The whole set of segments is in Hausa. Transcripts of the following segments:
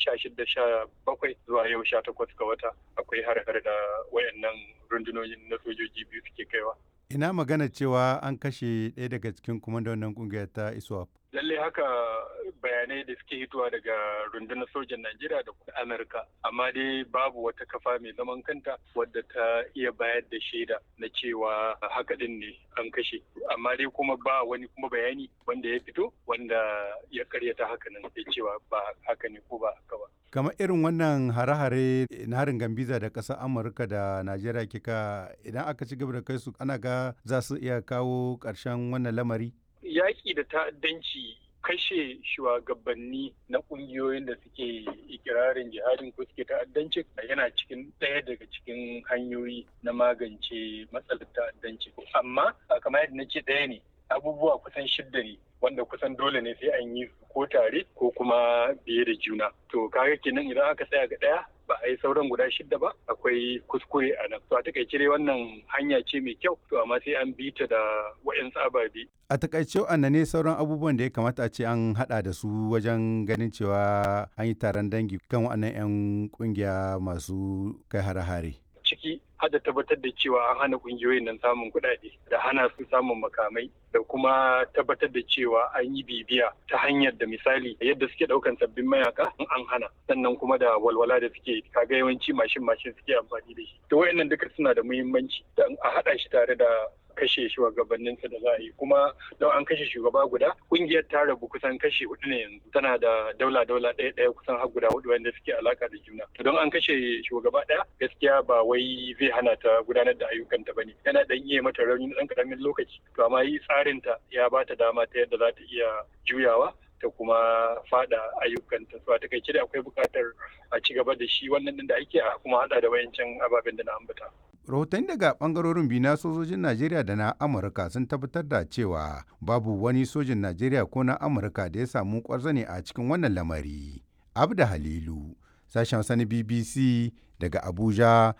sha shida sha bakwai zuwa yau sha takwas ga wata akwai har-har da wayannan rundunonin na sojoji biyu suke kaiwa. Ina magana cewa an kashe ɗaya daga cikin wannan ƙungiyar ta ISWAP. Lalle haka bayanai da suke hitowa daga rundunar sojan Najeriya da Amurka, amma dai babu wata kafa mai zaman kanta wadda ta iya bayar da shaida na cewa haka din ne an kashe. Amma dai kuma ba wani kuma bayani wanda ya fito wanda ya karyata haka nan da cewa ba haka ne ko ba haka ba. kamar irin wannan hare-hare na harin gambiza da ƙasar amurka da najeriya kika idan aka ci gaba da kai su ana ga za su iya kawo ƙarshen wannan lamari yaƙi da ta'addanci kashe shugabanni na ƙungiyoyin da suke ikirarin jihadin ko suke ta'addanci yana cikin ɗaya daga cikin hanyoyi na magance matsalar ta'addanci amma kamar yadda na ce ɗaya ne abubuwa kusan shidda ne wanda kusan dole ne sai an yi su ko tare ko kuma biye da juna to kaga kenan idan aka tsaya ga ɗaya ba a yi sauran guda shidda ba akwai kuskure a nan to a takaice dai wannan hanya ce mai kyau to amma sai an bi ta da wayansu ababe a takaice wannan ne sauran abubuwan da ya kamata a ce an hada da su wajen ganin cewa an yi taron dangi kan waɗannan 'yan kungiya masu kai hare-hare ciki har da tabbatar da cewa an hana kungiyoyin nan samun kuɗaɗe da hana su samun makamai da kuma tabbatar da cewa an yi bibiya ta hanyar da misali yadda suke ɗaukan sabbin mayaka an hana sannan kuma da walwala da suke kaga yawanci mashin mashin suke amfani da shi to wayannan duka suna da muhimmanci da a haɗa shi tare da kashe shugabanninsa da za a yi kuma don an kashe shugaba guda kungiyar ta rabu kusan kashe hudu ne yanzu tana da daula daula ɗaya ɗaya kusan har guda hudu wanda suke alaka da juna don an kashe shugaba ɗaya gaskiya ba wai zai hana ta gudanar da ayyukanta bane yana dan iya mata rauni na ɗan karamin lokaci to amma yi tsarin ta ya ba ta dama ta yadda za ta iya juyawa ta kuma fada ayyukanta so a takaice da akwai buƙatar a ci gaba da shi wannan din da ake a kuma hada da wayancan ababen da na ambata rahotanni daga bangarorin biyu na sojojin najeriya da na amurka sun tabbatar da cewa babu wani sojin najeriya ko na amurka da ya samu kwarzane a cikin wannan lamari abda halilu sashen sani bbc daga abuja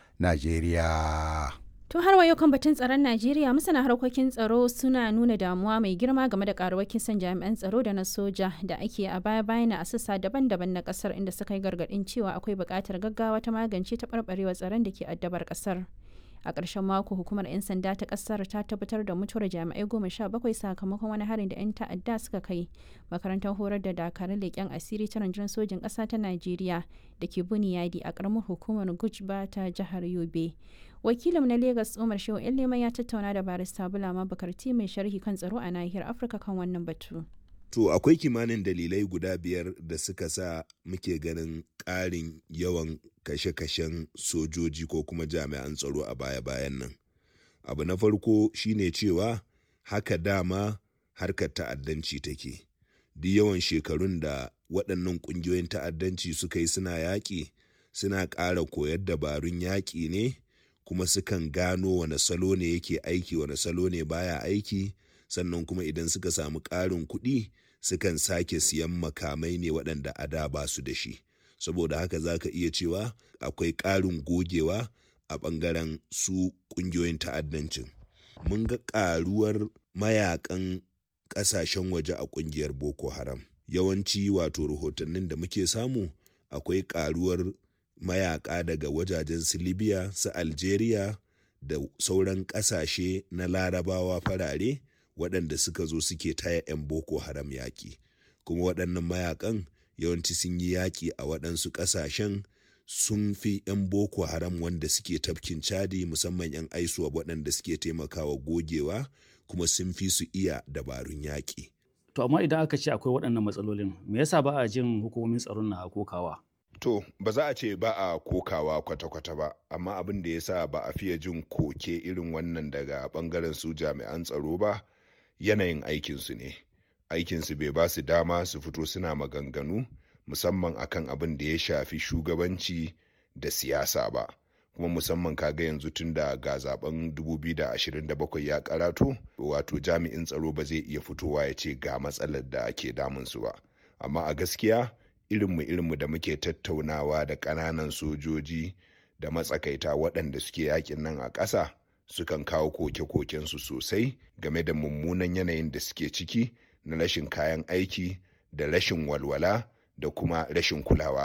najeriya To har wayo kan batun tsaron Najeriya masana harkokin tsaro suna nuna damuwa mai girma game da karuwar kisan jami'an tsaro da na soja da ake a baya bayan a sassa daban-daban na kasar inda suka yi gargadin cewa akwai buƙatar gaggawa ta magance taɓarɓarewar tsaron da ke addabar kasar. a ƙarshen mako hukumar 'yan sanda ta ƙasar ta tabbatar da mutuwar jami'ai goma sha bakwai sakamakon wani harin da 'yan ta'adda suka kai makarantar horar da dakarun leƙen asiri ta rundunar sojin ƙasa ta najeriya da ke buniyadi a ƙaramar hukumar gujba ta jihar yobe wakilin na lagos umar shehu leman ya tattauna da barista bulama bakarti mai sharhi kan tsaro a nahiyar afirka kan wannan batu To akwai kimanin dalilai guda biyar da suka sa muke ganin ƙarin yawan kashe-kashen sojoji ko kuma jami'an tsaro a baya-bayan nan. Abu na farko shine cewa haka dama harkar ta'addanci take. Duk yawan shekarun da waɗannan ƙungiyoyin ta'addanci suka yi suna yaƙi, suna ƙara koyar dabarun yaƙi ne, kuma sukan gano wane salo ne yake aiki wane salo ne baya aiki. sannan kuma idan suka samu ƙarin kuɗi sukan sake siyan makamai ne waɗanda a da ba su da shi saboda haka za ka iya cewa akwai ƙarin gogewa a ɓangaren su ƙungiyoyin ta'addancin mun ga ƙaruwar mayakan ƙasashen waje a ƙungiyar boko haram yawanci wato rahotannin da muke samu akwai ƙaruwar mayaka daga wajajen su libya su algeria da sauran ƙasashe na larabawa farare waɗanda suka zo suke taya 'yan boko haram yaƙi kuma waɗannan mayakan yawanci sun yi yaƙi a waɗansu ƙasashen sun fi 'yan boko haram wanda suke tafkin cadi musamman 'yan aisuwa waɗanda suke taimakawa gogewa kuma sun fi su iya dabarun yaƙi. To amma idan aka ce akwai waɗannan matsalolin me yasa ba a jin hukumomin tsaron na kokawa? To, ba za a ce ba a kokawa kwata-kwata ba, amma abin da ya sa ba a fiye jin koke irin wannan daga ɓangaren su jami'an tsaro ba, yanayin aikinsu ne aikinsu bai ba su dama su fito suna maganganu musamman akan abin da ya shafi shugabanci da siyasa ba kuma musamman kaga yanzu tun da ga zaben 2027 ya karato wato jami'in tsaro ba zai iya fitowa ya ce ga matsalar da ake damunsu ba amma a gaskiya irinmu irinmu da muke tattaunawa da ƙananan sojoji da matsakaita waɗanda suke yakin nan a ƙasa sukan kawo koke-kokensu sosai game da mummunan yanayin da suke ciki na rashin kayan aiki da rashin walwala da kuma rashin kulawa